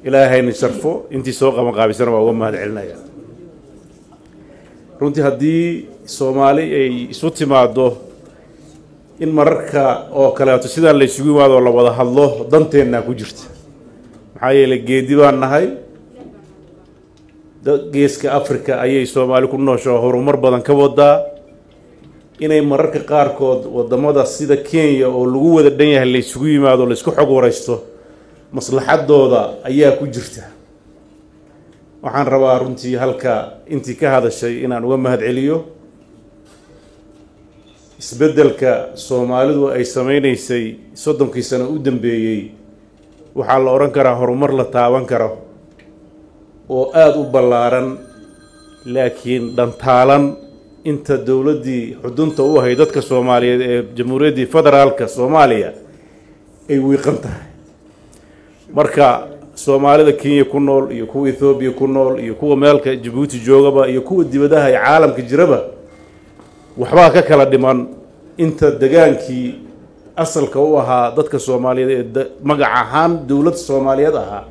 ilaahayna sharfo intii soo qabanqaabisana waa uga mahad celinaya runtii haddii soomaali ay isu timaaddo in mararka oo kaleeto sidaan la isugu yimaado la wada hadlo danteennaa ku jirta maxaa yeelay geedi baan nahay geeska africa ayay soomaali ku noosho horumar badan ka wadaa inay mararka qaarkood wadamada sida kenya oo lagu wada dhan yahay la isugu yimaado la isku xog waraysto maslaxadooda ayaa ku jirta waxaan rabaa runtii halka intii ka hadashay inaan uga mahad celiyo isbeddelka soomaalidu ay sameynaysay soddonkii sano u dambeeyey waxaa la odhan karaa horumar la taaban karo oo aada u ballaaran laakiin dhantaalan inta dowladdii xudunta u ahay dadka soomaaliyeed ee jamhuuriyaddii federaalka soomaaliya ay wiiqan tahay marka soomaalida kenya ku nool iyo kuwa ethoobiya ku nool iyo kuwa meelka jabuuti joogaba iyo kuwa dibadaha ee caalamka jiraba waxbaa ka kala dhiman inta degaankii asalka u ahaa dadka soomaaliyeed ee magac ahaan dowlad soomaaliyeed ahaa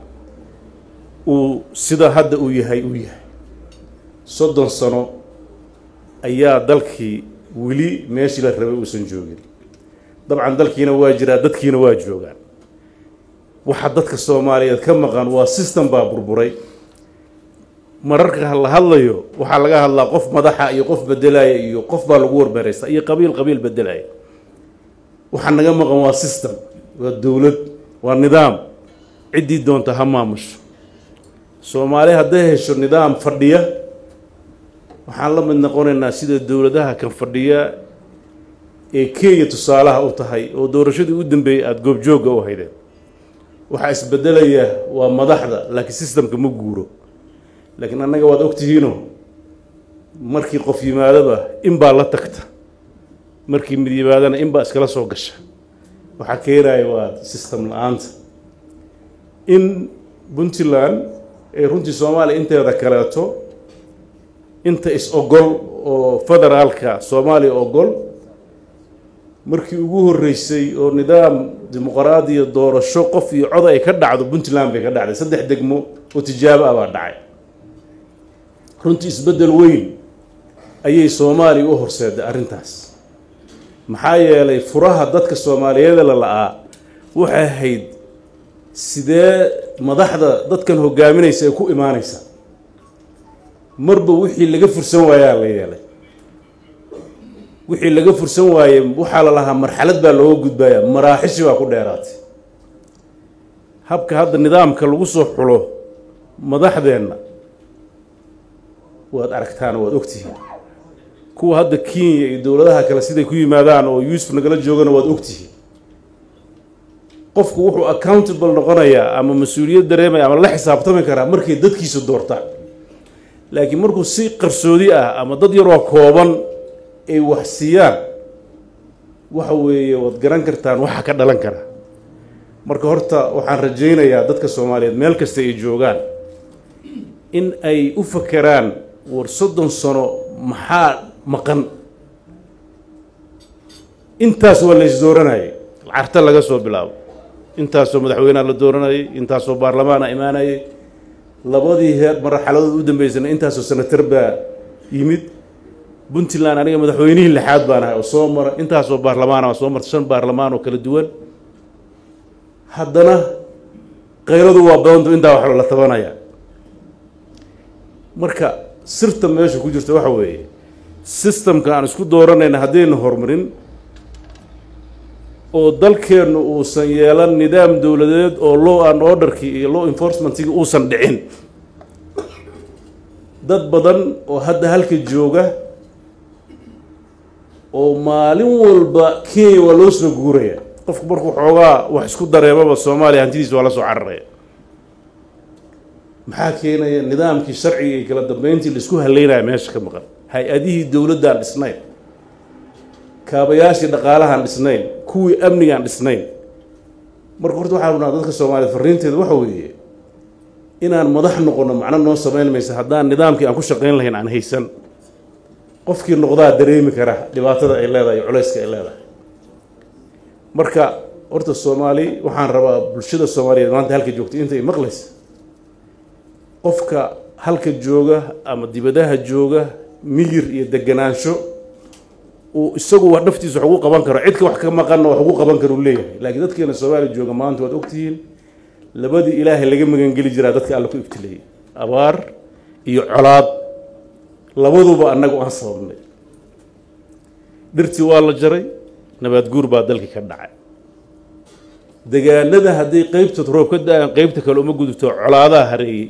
uu sida hadda uu yahay uu yahay soddon sano ayaa dalkii weli meeshii la rabay uusan joogin dabcan dalkiina waa jiraa dadkiina waa joogaan waxa dadka soomaaliyeed ka maqan waa system baa burburay mararka la hadlayo waxaa laga hadlaa qof madaxa iyo qof bedelaya iyo qof baa lagu warbeeraysta iyo qabiil qabiil bedelaya waxaa naga maqan waa system waa dowlad waa nidaam ciddii doonta ha maamusho soomaali hadday hesho nidaam fadhiya waxaan la mid noqonaynaa sida dowladaha kan fadhiya ee kenya tusaalaha u tahay oo doorashadii u dambeeyey aada goobjoogga u haydeen waxaa isbedelaya waa madaxda laakiin systemka ma guuro laakiin annaga waad ogtihiino markii qof yimaadaba in baa la tagta markii mid yimaadana in baa iskala soo gasha waxaa keenaya waa system la-aanta in puntland ee runtii soomaaliya inteeda kaleeto inta is-ogol oo federaalka soomaaliya ogol markii ugu horreysay oo nidaam dimuqraadiya doorasho qof iyo cod ay ka dhacdo puntland bay ka dhacday saddex degmo oo tijaabo ah baa dhacay runtii isbeddel weyn ayay soomaaliya u horseeday arrintaas maxaa yeelay furaha dadka soomaaliyeeda la la-aa waxay ahayd sidee madaxda dadkan hogaaminaysa ay ku imaanaysa marba wixii laga fursan waayaa la yeelay wixii laga fursan waaye waxaa la lahaa marxalad baa looga gudbaya maraaxishi baa ku dheeraatay habka hadda nidaamka lagu soo xulo madaxdeenna waad aragtaan waad ogtihiin kuwa hadda kenya iyo dowladaha kale siday ku yimaadaan oo yuusuf nagala joogana waad ogtihiin qofku wuxuu accountable noqonayaa ama mas-uuliyad dareemaya ama la xisaabtami karaa markay dadkiisa doortaan laakiin markuu si qarsoodi ah ama dad yaroo kooban ay wax siiyaan waxa weeye waad garan kartaan waxa ka dhalan kara marka horta waxaan rajaynayaa dadka soomaaliyeed meel kasta ay joogaan in ay u fakeraan war soddon sano maxaa maqan intaas waa la isdooranayay carta laga soo bilaabo intaasoo madaxweyneha la dooranayay intaasoo baarlamaana imaanayay labadii heer marxaladood u dambeysana intaasoo senatar baa yimid puntland aniga madaxweynihii lixaad baan ahay oo soo mara intaasoo baarlamaan a soo marta shan baarlamaan oo kala duwan haddana kayradu waa badantu intaa wax la tabanaya marka sirta meesha ku jirta waxa weeye systemka aan isku dooranayna haddayna horumarin oo dalkeennu uusan yeelan nidaam dowladeed oo law and orderkii iyo law enforcementkii uusan dhicin dad badan oo hadda halka jooga oo maalin walba kenya waa loo soo guuraya qofku markuu xoogaa wax isku dareemaba soomaaliya hantidiisa waa la soo cararaya maxaa keenaya nidaamkii sharciga iyo kala dambeyntii laisku haleynaya meesha ka maqan hay-adihii dowladdaan dhisnayn kaabayaashii dhaqaalahaan dhisnayn kuwii amnigaan dhisnayn marka horta waxaan rabnaa dadka soomaaliyeed farriinteeda waxa weeye inaan madax noqono macno noo samayn maysa haddaan nidaamkii aan ku shaqayn lahayn aan haysan qofkii noqdaa dareemi kara dhibaatada ay leedahay iyo culayska ay leedahay marka horta soomaali waxaan rabaa bulshada soomaaliyeed maanta halka joogtay intay maqlaysa qofka halka jooga ama dibadaha jooga miyir iyo deganaansho uu isagu wax naftiisa wax ugu qaban karo cidka wax ka maqanna wax ugu qaban karo uu leeyahay laakiin dadkeena soomaaliya jooga maanta waad ogtihiin labadii ilaahay laga magangeli jiraa dadka alla ku ibtileeyey abaar iyo colaad labaduba annagu aan sababnay dhirtii waa la jaray nabaad guur baa dalkii ka dhacay degaanada hadday qeybtood roob ka da-aan qeybta kale uma gudubto colaadaha hareeyey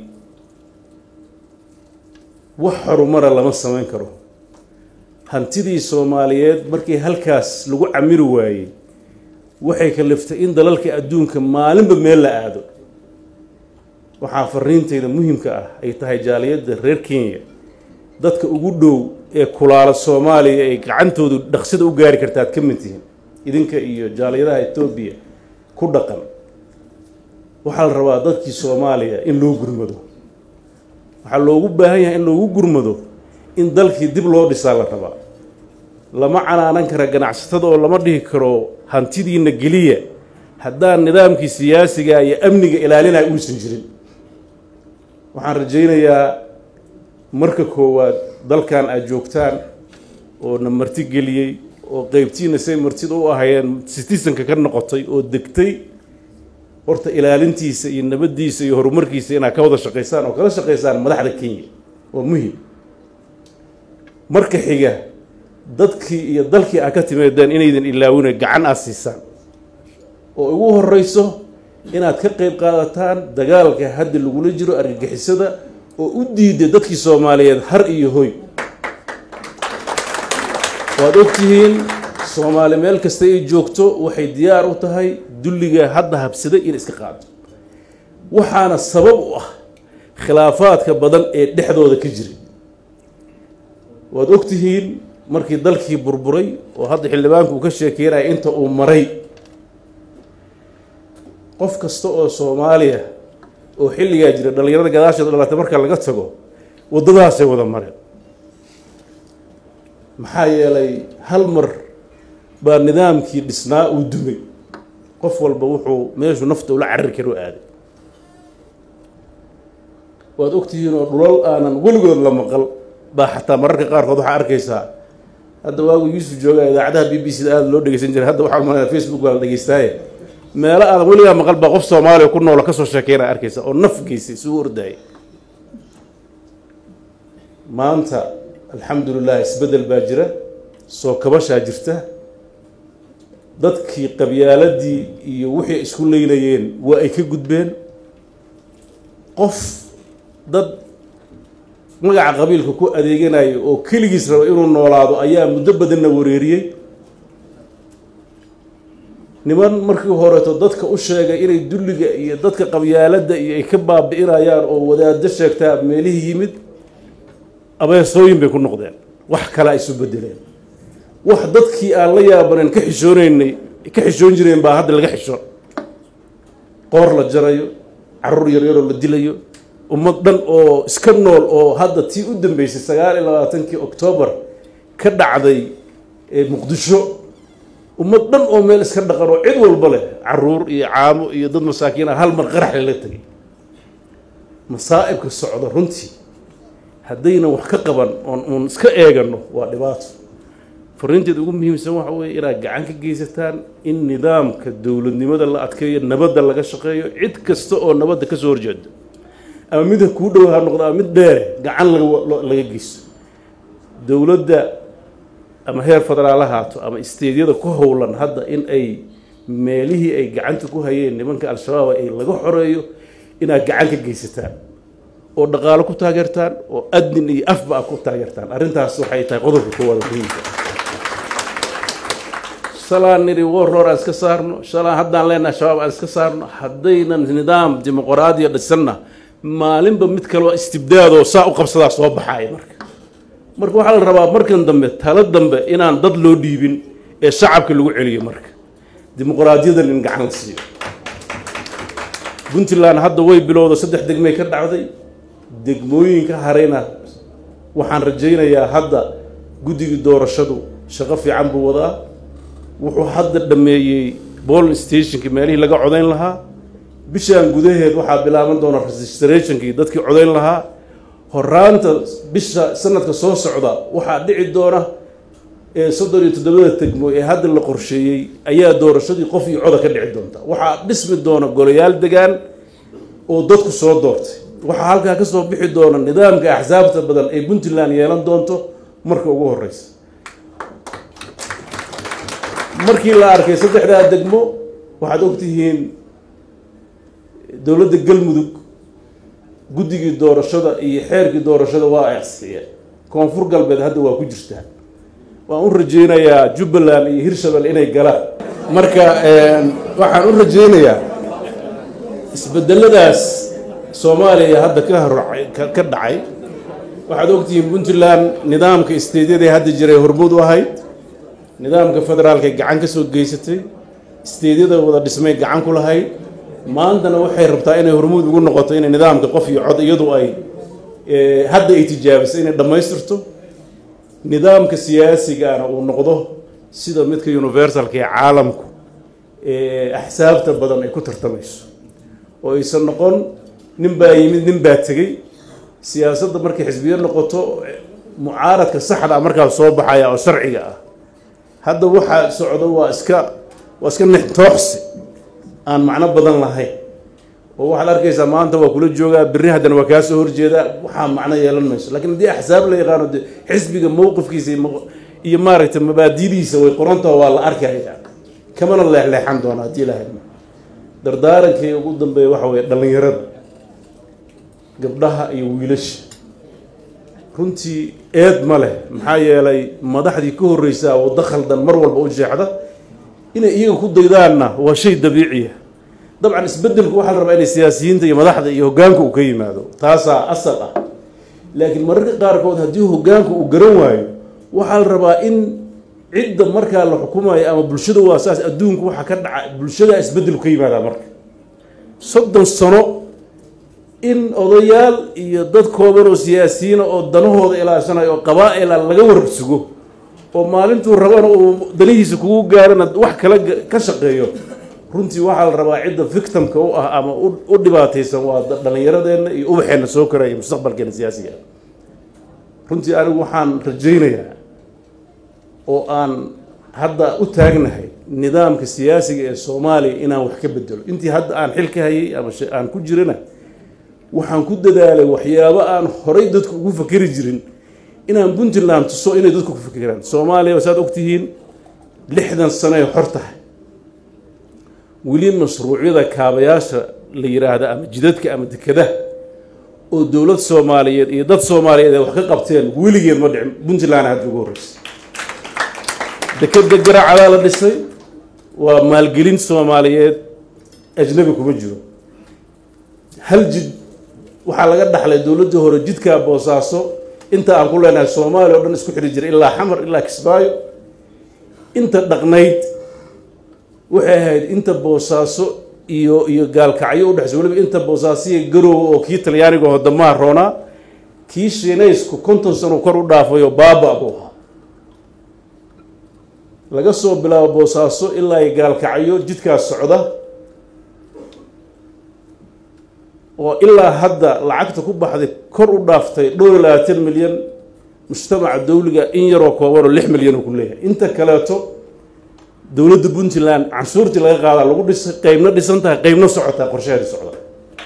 wax horumara lama samayn karo hantidii soomaaliyeed markii halkaas lagu camiri waayey waxay kaliftay in dalalka adduunka maalinba meel la aado waxaa fariinteyda muhimka ah ay tahay jaaliyadda reer kenya dadka ugu dhow ee kulaala soomaaliya ay gacantoodu dhaqsida u gaari karta aad ka mid tihiin idinka iyo jaaliyadaha etoobiya ku dhaqan waxaa la rabaa dadkii soomaaliya in loo gurmado waxaa loogu baahan yahay in loogu gurmado in dalkii dib loo dhisaa la rabaa lama canaanan kara ganacsatada oo lama dhihi karo hantidiina geliya haddaan nidaamkii siyaasiga iyo amniga ilaalinaya uusan jirin waxaan rajaynayaa marka koowaad dalkan aad joogtaan oo na marti geliyey oo qeybtiina say martida u ahayeen citizenka ka noqotay oo degtay horta ilaalintiisa iyo nabaddiisa iyo horumarkiisa inaad ka wada shaqaysaan oo kala shaqaysaan madaxda kenya waa muhim marka xiga dadkii iyo dalkii aad ka timaadeen inaydan ilaawina gacan aad siisaan oo ugu horeyso inaad ka qeyb qaadataan dagaalka hadda lagula jiro argagixisada oo u diiday dadkii soomaaliyeed har iyo hoy waad ogtihiin soomaali meel kasta ay joogto waxay diyaar u tahay dulliga hadda habsaday in iska qaado waxaana sabab u ah khilaafaadka badan ee dhexdooda ka jira waad ogtihiin markii dalkii burburay oo hadda xildhibaanku uu ka sheekeynaya inta uu maray qof kasta oo soomaaliya oo xilligaa jira dhallinyarada gadaasheeda dhalatay marka laga tago waddadaasay wada mareen maxaa yeelay hal mar baa nidaamkii dhisnaa uu dumay qof walba wuxuu meeshuu nafta ula carari karo aaday waad ogtihiin oo dhulal aanan weligood la maqal baa xataa mararka qaarkood waxaa arkaysaa hadda waagu yuusuf jooga idaacadaha b b c da aada loo dhegeysan jiray hadda waxaa malanaya facebook baa la dhegeystaaye meelo aadan weligaa maqal baa qof soomaaliya ku noola kasoo sheekeynaa arkaysa oo naf geysay isugu ordaayay maanta alxamdulilah isbeddel baa jira soo kabashaa jirta dadkii qabyaaladii iyo wixii isku leynayeen waa ay ka gudbeen qof dad magaca qabiilka ku adeeganaya oo keligiis raba inuu noolaado ayaa muddo badanna wareeriyey niman markii horeeto dadka u sheegay inay dulliga iyo dadka qabyaaladda iyo ay ka baabi'inayaan oo wadaado sheegtaa meelihii yimid abeesooyin bay ku noqdeen wax kale ay isu bedeleen wax dadkii aan la yaabaneen ka xishooneynay ka xishoon jireen baa hadda laga xishoon qoor la jarayo caruur yaryaroo la dilayo ummad dhan oo iska nool oo hadda tii u dambeysay sagaal iyo labaatankii oktoobar ka dhacday ee muqdisho ummad dhan oo meel iska dhaqan oo cid walba leh caruur iyo caamo iyo dad masaakiin ah hal mar qarax lala tegay masaa'ibka socda runtii haddaynan wax ka qaban oon uun iska eegano waa dhibaato fariinteeda ugu muhiimsan waxa weeye inaad gacan ka geysataan in nidaamka dowladnimada la adkeeyo nabadda laga shaqeeyo cid kasta oo nabadda ka soo horjeedo ama midka kuu dhow ha noqdo ama mid dheere gacan laga geysto dowladda ama heer federaal ha haato ama isteedyada ku howlan hadda in ay meelihii ay gacanta ku hayeen nimanka al-shabaab ay laga xoreeyo inaad gacan ka geysataan oo dhaqaalo ku taageertaan oo adnin iyo afba a ku taageertaan arrintaas waxay tahay qodobka koowaad muhiimka shalaan nidhi warroor aan iska saarno shalaan haddaan leenahay shabaab aan iska saarno haddaynan nidaam dimuqraadiya dhisanna maalinba mid kaleo istibdaadoo saa u qabsadaa soo baxaaya marka marka waxaa la rabaa markan dambe talo dambe inaan dad loo dhiibin ee shacabka lagu celiyo marka dimuqraadiyadan in gacan la siiyo puntland hadda way bilowda saddex degmay ka dhacday degmooyinka harayna waxaan rajaynayaa hadda guddigii doorashadu shaqo fiican buu wadaa wuxuu hadda dhameeyey bolin stationka meelihii laga codayn lahaa bishan gudaheed waxaa bilaaban doona registrationkii dadkii codayn lahaa horaanta bisha sanadka soo socda waxaa dhici doona ee soddon iyo toddobada tegmo ee hadda la qorsheeyey ayaa doorashadii qof iyo coda ka dhici doonta waxaa dhismi doona golayaal degaan oo dadku soo doortay waxaa halkaa kasoo bixi doona nidaamka axsaabta badan ee puntland yeelan doonto marka ugu horeysa markii la arkay saddexdaa degmo waxaad ogtihiin dowladda galmudug guddigii doorashada iyo xeerkii doorashada waa ansixiyeen koonfur galbeed hadda waa ku jirtaa waan u rajeynayaa jubbaland iyo hirshabelle inay galaan marka waxaan u rajeynayaa isbedeladaas soomaaliya hadda ka horacay ka dhacay waxaad ogtihiin puntland nidaamka isteedyada hadda jiray hormuud u ahayd nidaamka federaalka gacan ka soo geysatay isteedyada wada dhismay gacan ku lahayd maantana waxay rabtaa inay hormuud ugu noqoto inay nidaamka qof iyo cod iyadu ay hadda ay tijaabisay inay dhammaystirto nidaamka siyaasigana uu noqdo sida midka universalka ee caalamku ee axsaabta badan ay ku tartamayso oo aysan noqon nin baa yimid nin baa tegey siyaasadda markay xisbiyo noqoto mucaaradka saxda markaa soo baxaya oo sharciga ah hadda waxaa socdo waa iska waa iska nextooxsi aan macno badan lahayn oo waxaad arkaysaa maanta waa kula joogaa berri haddana waa kaa soo horjeedaa waxaa macno yeelan mayso lakiin haddii axsaab la yaqaano de xisbiga mowqifkiisa iyo maaragtay mabaadidiisa way qorantaho waa la arkaya kamana leexleexan doona haddii ilahay dardaarankii ugu dambeeya waxa weeye dhallinyarada gabdhaha iyo wiilasha runtii eed ma leh maxaa yeelay madaxdii ka horreysaa waddo khaldan mar walba u jeexda inay iyaga ku daydaanna waa shay dabiiciya dabcan isbedelku waxaa la rabaa inay siyaasiyiinta iyo madaxda iyo hoggaanka uu ka yimaado taasaa asal ah laakiin mararka qaarkood haddii hoggaanku uu garan waayo waxaa la rabaa in cidda markaa la xukumayo ama bulshada waa saas adduunku waxaa ka dhaca bulshada isbedelku ka yimaadaa marka soddon sano in odayaal iyo dad kooban oo siyaasiyiina oo danahooda ilaashanayo oo qabaa-ila laga warsugo oo maalintuu rabana uu danihiisa kugu gaarana wax kala ka shaqeeyo runtii waxaa la rabaa cidda victimka u ah ama u dhibaataysan waa dhallinyaradeenna iyo ubaxeenna soo koraya mustaqbalkeena siyaasiga runtii anigu waxaan rajaynayaa oo aan hadda u taagnahay nidaamka siyaasiga ee soomaaliya inaan wax ka bedelo intii hadda aan xil ka hayay ama aan ku jirana waxaan ku dadaalay waxyaabo aan horay dadku ugu fakeri jirin inaan puntland tuso inay dadku ku fakeraan soomaaliya saad ogtihiin lixdan sanoay xor tahay weli mashruucyada kaabayaasha la yiraahda ama jidadka ama dekadaha oo dowlad soomaaliyeed iyo dad soomaaliyeed ay wax ka qabteen weligeed ma dhicin puntland hadda ugu horreysay dekeda garaacadaa la dhisay waa maalgelin soomaaliyeed ajnabi kuma jiro hal jid waxaa laga dhaxlay dowladdii hore jidkaa boosaaso inta aan ku leenahay soomaaliya o dhan isku xidhi jiray ilaa xamar ilaa kismaayo inta dhaqnayd waxay ahayd inta boosaaso iyo iyo gaalkacyo udhexaysa weliba inta boosaasiya garoowa oo kii talyaaniga oo damaha roonaa kii shiinaysku konton sano kor u dhaafayo baaba buu ahaa laga soo bilaabo boosaaso ilaa iyo gaalkacyo jidkaas socda oo ilaa hadda lacagta ku baxday kor u dhaaftay dhowr iyo labaatan milyan mujtamaca dawliga in yaroo koobanoo lix milyan oo ku leeyahay inta kaleeto dowladda puntland canshuurtii laga qaadaa lagu dhisay qeybna dhisan tahay qeybna socotaa qorsheheeda socda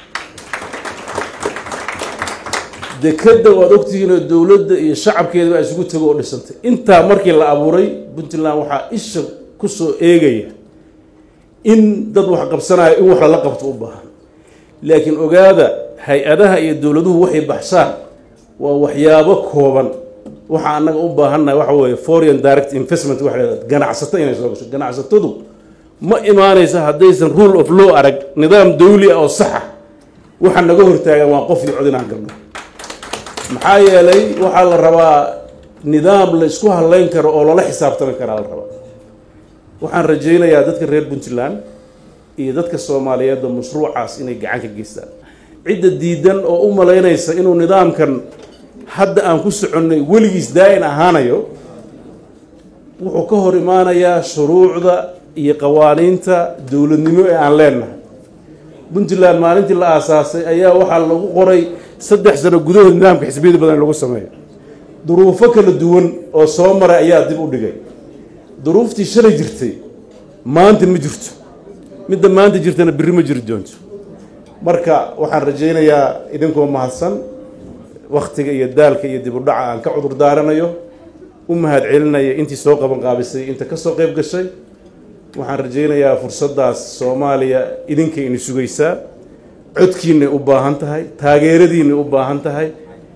dekeda waad ogtihiinoo dowladda iyo shacabkeeda baa isugu tego oo dhisantay intaa markii la abuuray puntland waxaa isha kusoo eegaya in dad wax qabsanaya in wax lala qabto u baahan laakiin ogaada hay-adaha iyo dowladuhu waxay baxsaan waa waxyaabo kooban waxaa annaga u baahannahay waxa weeye foreign direct investment waxa leedahay ganacsato inay soo gasho ganacsatadu ma imaanaysa haddaysan rule of law arag nidaam dawli ah oo saxa waxa naga hortaagan waa qof iyo cod inaan galno maxaa yeelay waxaa la rabaa nidaam la isku halayn karo oo lala xisaabtami karaa la rabaa waxaan rajaynayaa dadka reer puntland iyo dadka soomaaliyeedba mashruucaas inay gacan ka geystaan cidda diidan oo u malaynaysa inuu nidaamkan hadda aan ku soconnay weligiis daa-in ahaanayo wuxuu ka hor imaanayaa shuruucda iyo qawaaniinta dowladnimo ee aan leenahay puntland maalintii la aasaasay ayaa waxaa lagu qoray saddex sano gudahood nidaamka xisbiyada badan lagu sameeyo duruufo kala duwan oo soo maray ayaa dib u dhigay duruuftii shalay jirtay maanta ma jirto midda maanta jirtana berri ma jiri doonto marka waxaan rajaynayaa idinkoo mahadsan wakhtiga iyo daalka iyo dib u dhaca aan ka cudur daaranayo u mahad celinaya intii soo qaban qaabisay inta ka soo qayb gashay waxaan rajaynayaa fursaddaas soomaaliya idinkay ini sugaysaa codkiinay u baahan tahay taageeradiinay u baahan tahay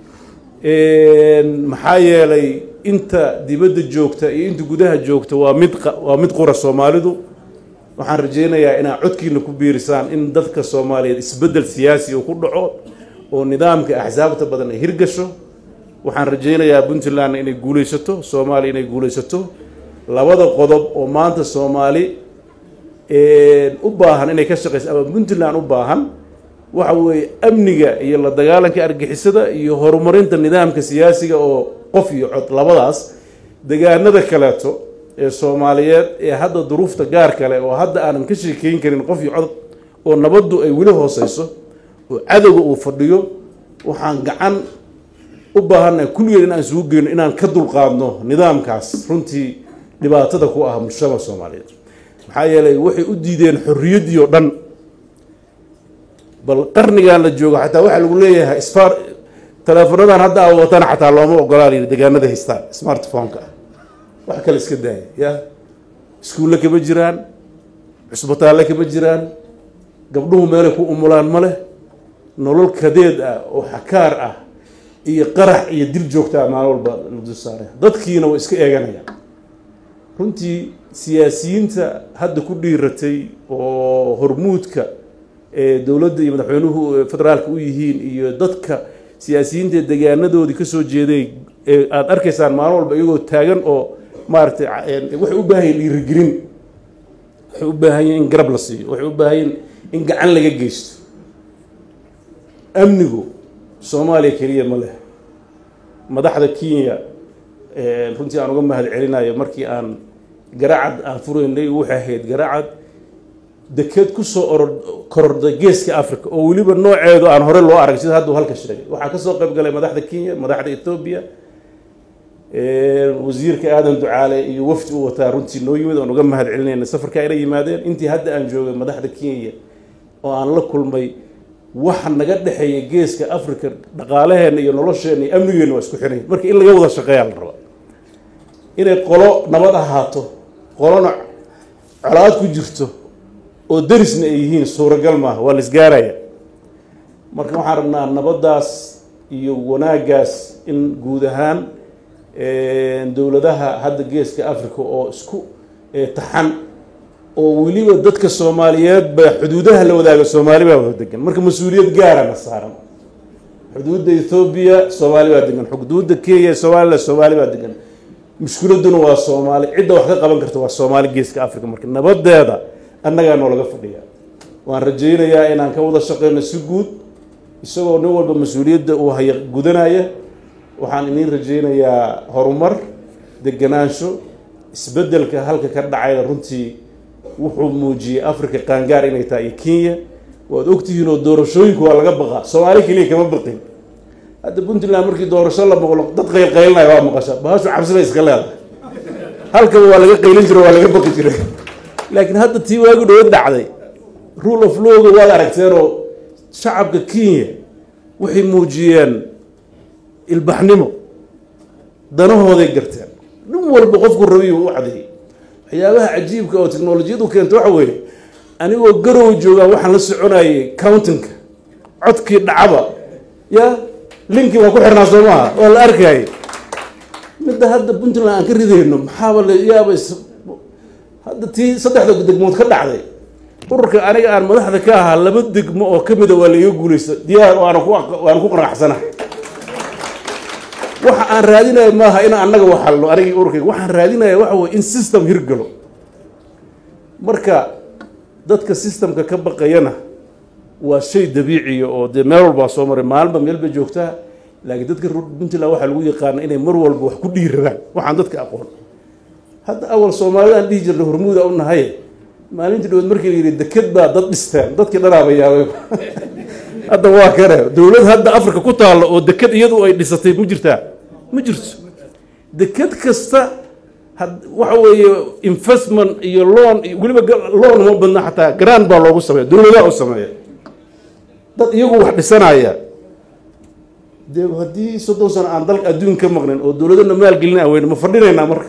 maxaa yeelay inta dibadda joogta iyo inta gudaha joogta waa mid waa mid qura soomaalidu waxaan rajaynayaa inaad codkiina ku biirisaan in dadka soomaaliyeed isbeddel siyaasi uu ku dhaco oo nidaamka axsaabta badan ay hirgasho waxaan rajaynayaa puntland inay guulaysato soomaaliya inay guulaysato labada qodob oo maanta soomaali u baahan inay ka shaqayso ama puntland u baahan waxa weeye amniga iyo la dagaalanka argixisada iyo horumarinta nidaamka siyaasiga oo qof iyo cod labadaas degaanada kaleeto ee soomaaliyeed ee hadda duruufta gaar kale oo hadda aanan ka sheekeyn karin qof iyo cod oo nabaddu ay weli hooseyso oo cadowga uu fadhiyo waxaan gacan u baahannahay kulligeed inaan isugu geyno inaan ka dulqaadno nidaamkaas runtii dhibaatada ku ah bulshada soomaaliyeed maxaa yeelay waxay u diideen xorriyaddii oo dhan bal qarnigan la joogo xataa waxaa lagu leeyahay sfar teleefonadan hadda a watana xataa looma ogolaa la yidhi degaanada haystaan smartphone-ka ah wax kale iska daaya ya iskuulle kama jiraan cusbitaalle kama jiraan gabdhuhu meelay ku umulaan ma leh nolol kadeed ah oo xakaar ah iyo qarax iyo dil joogtaa maalin walba lagu saaraya dadkiina way iska eeganayaan runtii siyaasiyiinta hadda ku dhiiratay oo hormuudka ee dowladda iyo madaxweynuhu federaalka u yihiin iyo dadka siyaasiyiinta degaanadoodii ka soo jeeday ee aada arkaysaan maalin walba iyagoo taagan oo maaragtay waxay u baahan yihin dhiirigelin waxay u baahan yihin in garab la siiyo waxay u baahan yihin in gacan laga geysto amnigu soomaaliya keliya ma leh madaxda kenya runtii aan uga mahad celinayo markii aan garacad aan furaynay waxay ahayd garacad dekeed kusoo oror kororday geeska africa oo weliba nooceedu aan hore loo arag sida hadduu halka sheegay waxaa kasoo qayb galay madaxda kenya madaxda ethoobia wasiirka aadan ducaale iyo wafdi u wataa runtii noo yimid oon uga mahad celinayna safarka ayla yimaadeen intii hadda aan joogay madaxda kenya oo aan la kulmay waxa naga dhexeeya geeska africa dhaqaalaheenna iyo nolosheenna iyo amnigeenna waa isku xiray marka in laga wada shaqeeyaa la rabaa inay qolo nabad ahaato qolona colaad ku jirto oo darisna ay yihiin suuragal maaha waa la isgaaraya marka waxaan rabnaa nabaddaas iyo wanaaggaas in guud ahaan dowladaha hadda geeska africa oo isku taxan oo weliba dadka soomaaliyeed ba xuduudaha la wadaaga soomaali baa wada degan marka mas-uuliyad gaarana saaran xuduudda ethoobiya soomaali baa degan xuduudda kenya somaliland soomaali baa degan mushkiladuna waa soomaali cidda wax ka qaban karta waa soomaali geeska africa marka nabadeeda annagaa noolaga fadhiya waan rajaynayaa inaan ka wada shaqeyno si guud isagoo nin walba mas-uuliyadda uu haya gudanaya waxaan iniin rajaynayaa horumar deganaansho isbeddelka halka ka dhacayna runtii wuxuu muujiyey africa qaangaar inay tahay iyo kenya waad ogtihiin oo doorashooyinku waa laga baqaa soomaali keliya kama baqin hadda puntland markii doorasho la maqlo dad qaylqaylinaya waa maqasha bahashu cabsi bay iska leedahay halkaba waa laga qaylin jiro waa laga baqi jiray laakiin hadda tii waagu dhawo dhacday rule of lawga waad aragteenoo shacabka kenya waxay muujiyeen ilbaxnimo danahooday garteen nin walba qofku rabiyu u cadeeyey waxyaabaha cajiibka oo teknolojiyadu keenta waxa weeye anigoo garow joogaa waxaan la soconayay countinka codkii dhacaba ya linkii waa ku xirnaa soo maaha waa la arkayay midda hadda puntland aan ka ridayno maxaaba la yaaba hadda tii saddexda degmood ka dhacday ururka aniga aan madaxda ka ahaa laba degmo oo ka mida waa la iga guulaysta diyaar waana ku waana ku qanacsana waxa aan raadinaya maaha in annaga waxalno anigii ururkayga waxaan raadinaya waxa weye in system hirgalo marka dadka systemka ka baqayana waa shay dabiiciya oo dee meel walbaa soo maray maalinba meel bay joogtaa laakiin dadka puntland waxaa lagu yaqaana inay mar walba wax ku dhiiraraan waxaan dadka aqoon hadda awal soomaalida aan dhihi jirnay hormuuda u nahay maalintii dhawood markii la yidhi deked baa dad dhisteen dadkii dhanaaba yaabay hadda waa kane dowlad hadda africa ku taalla oo deked iyadu ay dhisatay ma jirtaa ma jirto deked kasta waxa weeye investment iyo loan weliba loan uma badna xataa grand baa loogu sameeya dowladaha u sameeya dad iyagu wax dhisanaya dee haddii soddon sano aan dalka adduun ka maqnin oo dowladana maalgelina weyne ma fadhinaynaa marka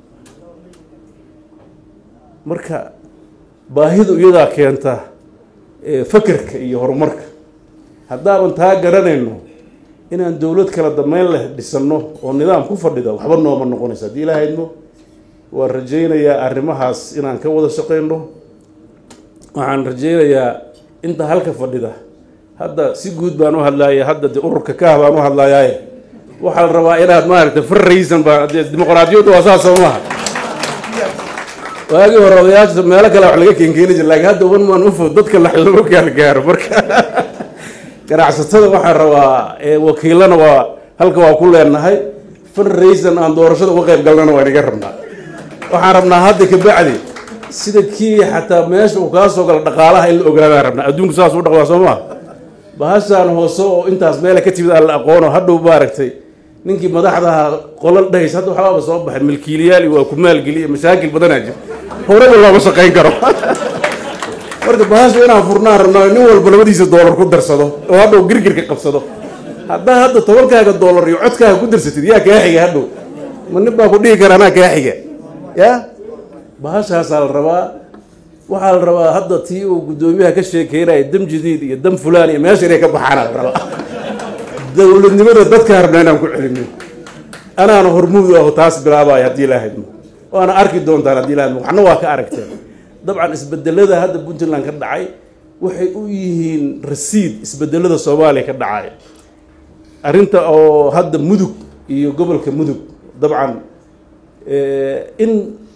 marka baahidu iyadaa keenta fakerka iyo horumarka haddaaban taa garanayno inaan dowlad kala dambeyn leh dhisanno oo nidaam ku fadhida waxba nooma noqonaysa haddii ilaahayno waan rajaynayaa arrimahaas inaan ka wada shaqayno waxaan rajaynayaa inta halka fadhida hadda si guud baan u hadlaaya hadda de ururka kaah baan u hadlayaaye waxaa la rabaa inaad maaragtay farraysan baa dee dimuqraadiyaddu waa saas soo maaha waagii hore odayaasha meelo kale wax laga keenkeeni jira laakiin hadda one man ufo dadka la lama gaargaaro marka ganacsatada waxaa rabaa wakiilana waa halka waa ku leenahay farraysan aan doorashada uga qayb galnana waa inaga rabnaa waxaan rabnaa hadda kabacdi sida kii xataa meesha uu kaa soo gala dhaqaalaha in la ogaadaan rabnaa adduunku saas u dhaqmaa soo maa bahashaan hoose oo intaas meela ka timid aan la aqoono hadhow maaragtay ninkii madaxdaha qolal dhahays hadda waxbaaba soo baxay milkiiliyaali waa ku maalgeliya mashaakil badanaa jira horeba looma shaqayn karo marka bahasha inaan furnaan rabnaa nin walba labadiisa doolar ku darsado oo hadhow girgirka qabsado haddaa hadda tobankaaga doolar iyo codkaaga ku darsatid yaa kaa xiga hadhow ma nin baa ku dhihi kara anaa kaa xiga ya bahashaasaa la rabaa waxaa la rabaa hadda tii uu guddoomiyaha ka sheekeynaya dam jadiid iyo dam fulaan iyo meesha inay ka baxaana la rabaa dowladnimada dadkaa rabnaa inaan ku celino anaana hormuud aho taas bilaabaya haddii ilaahadmo waana arki doontaan haddii ilaahadmo waxna waa ka aragteen dabcan isbedelada hadda puntland ka dhacay waxay u yihiin rasiid isbedelada soomaaliya ka dhacay arrinta oo hadda mudug iyo gobolka mudug dabcan in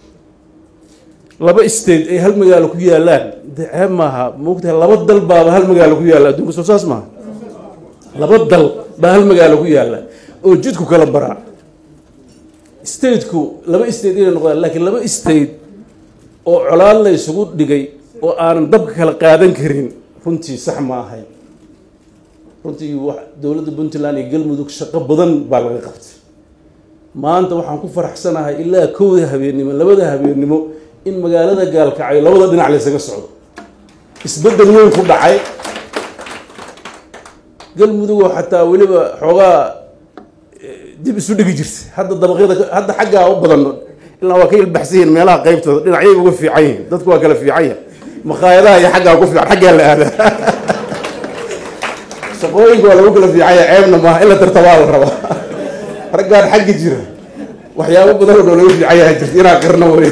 laba state ay hal magaalo ku yaalaan de ceeb maaha maogtahay laba dal baaba hal magaalo ku yaalla adduunka soo saas maaha laba dal baa hal magaalo ku yaalla oo jidku kala baraa stateku laba state inay noqdaan laakiin laba state oo colaad la isugu dhigay oo aanan dabka kala qaadan karin runtii sax ma ahayn runtii dowladda puntland iyo galmudug shaqo badan baa laga qabtay maanta waxaan ku faraxsanahay ilaa kowda habeennimo labada habeennimo in magaalada gaalkacyo labada dhinac laysaga socdo isbeddel weyn ku dhacay galmudugoo xataa weliba xoogaa dib isu dhigi jirta hadda dabaqyada hadda xaggaa u badan ilaa waa ka ilbaxsan yihiin meelaha qaybtooda dhinacyay uga fiican yihiin dadku waa kala fiican yahay makhaayadaha iyo xaggaa ku fiican xaggaa la aada shaqooyinka waa lagu kala fiican yahay ceebna maaha in la tartabaa la rabaa raggaan xagga jira waxyaabo badan oo dhan laga fiican yahay jirta inaa qarno wey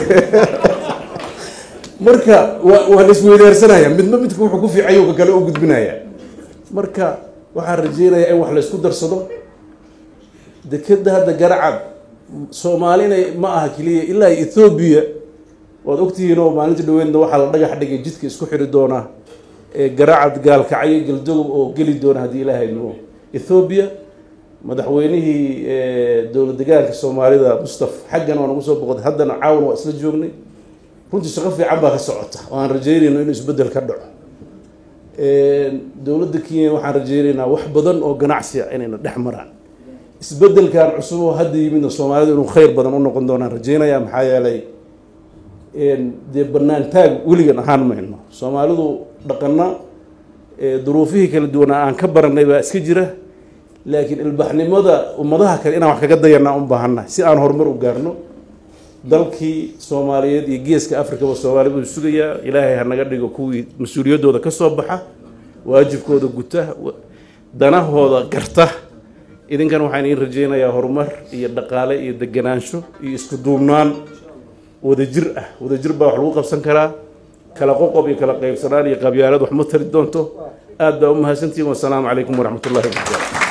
marka waa waa la isweydaarsanaya midba midka wuxuu ku fiican yahay ka kale u gudbinaya marka waxaan rajeynayaa in wax la isku darsado dekeda hadda garacad soomaali inay ma aha keliya ilaa ethoobiya waad ogtihiin oo maalinta dhaweydna waxaa la dhagax dhigay jidka isku xiri doona ee garacad gaalkacyo galdogob oo geli doona haddii ilaahay nuo ethoobiya madaxweynihii dowlad degaanka soomaalida mustaf xaggan waa nagu soo boqotay haddana caawan waa isla joognay runtii shaqo fiican baa ka socota oo aan rajeynayno inuu isbeddel ka dhaco dowladda kenya waxaan rajeynaynaa wax badan oo ganacsi ah inayna dhex maraan isbeddelkan cusub oo hadda yimidna soomaalida inuu khayr badan u noqon doonaan rajeynaya maxaa yeelay dee banaan taag weligan ahaan mayno soomaalidu dhaqana duruufihii kala duwanaa aan ka baranay baa iska jira laakiin ilbaxnimada ummadaha kale inaan wax kaga dayanaa u baahannahay si aan horumar u gaarno dalkii soomaaliyeed iyo geeska afrikaba soomaali buu sugayaa ilaahay ha naga dhigo kuwii mas-uuliyaddooda ka soo baxa waajibkooda guta danahooda garta idinkan waxaan iin rajeynayaa horumar iyo dhaqaale iyo deganaansho iyo isku duubnaan wadajir ah wadajir baa wax lagu qabsan karaa kala qoqob iyo kala qaybsanaan iyo qabyaalad wax ma tari doonto aad baa u mahadsantihin wasalaamu calaykum waraxmat ullahi wabarakatu